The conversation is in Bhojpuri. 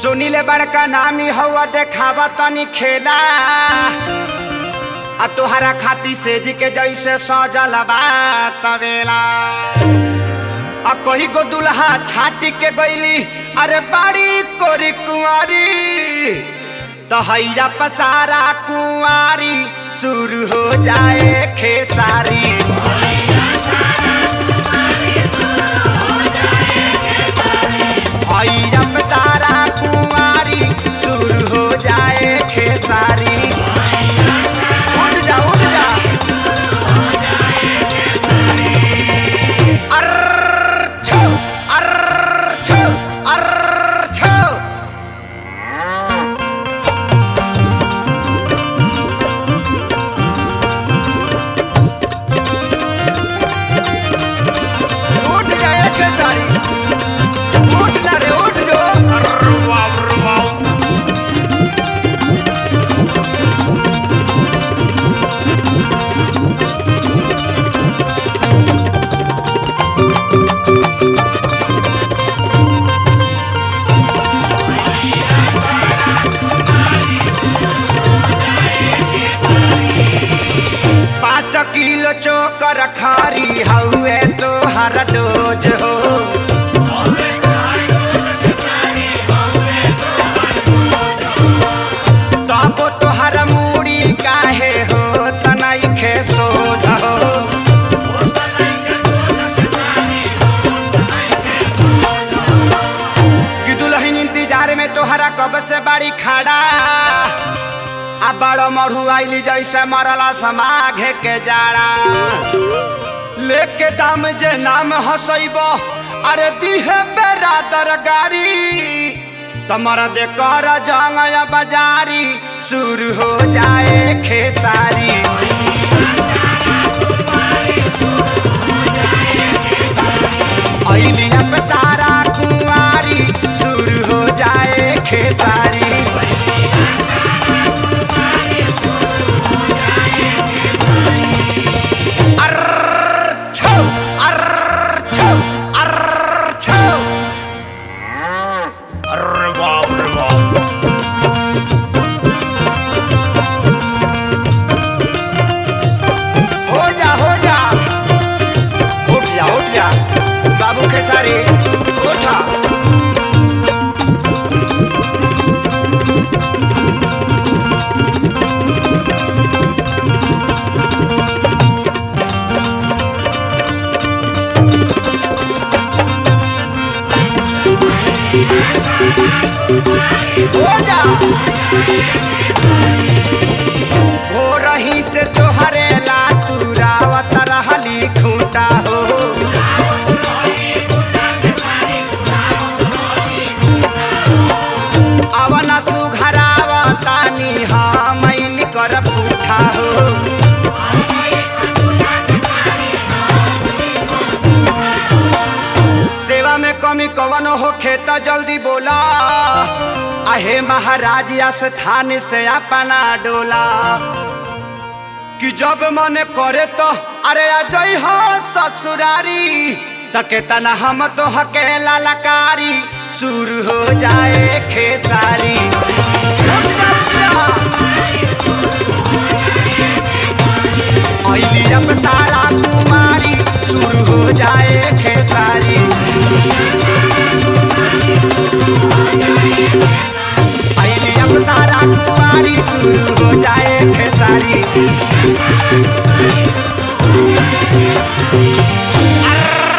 सुनीले बड़का नामी हवा देखावा तनी खेला आ तोहरा खाती सेज के जैसे सजल बा तवेला आ कही गो दुल्हा छाटी के गईली अरे बाड़ी कोरी कुंवारी तो हैया पसारा कुंवारी शुरू हो जाए खेसारी हैया पसारा कुंवारी शुरू हो जाए खेसारी उठ जा उठ जा अर्र छो अर्र छो अर्र छो उठ जाए खेसारी उठ ना रे उठ जो अर्र वाव अर्र वाव पाँच किलो चोकर खारी हउए तो हर डोज हो तबो तोहर मूड़ी काहे हो तनाई खे सोझ हो कि दुल्हन इंतजार में तोहरा कब से बाड़ी खड़ा आ बड़ो मढ़ू आइली जैसे मरला समाघे के जाड़ा लेके दाम जे नाम हसैब अरे दिहे बेरादर गारी तमर दे कर जंगया बाजारी शुरू हो जाए खेसारी अइली अब सारा कुंवारी शुरू हो जाए खेसारी अर्र छो अर्र छो अर्र छो अर्र बाप रे बाप हो जा हो जा उठ जा उठ जा बाबू खेसारी उठा हो जा हो रही से तोहरे ला तुरावत रहली खूंटा हो अवन सुघरावतानी हमैन कर पूठा हो सेवा में कमी कवन होखे त जल्दी बोला आहे महाराज स्थान से अपना डोला कि जब मन करे तो अरे अजय हो ससुरारी त केतना हम तो हकेला लकारी शुरू हो जाए खेसारी उठ जा, उठ जा। अइली अब सारा कुमारी शुरू हो जाए खेसारी अइली अब सारा कुमारी शुरू हो जाए खेसारी अर्र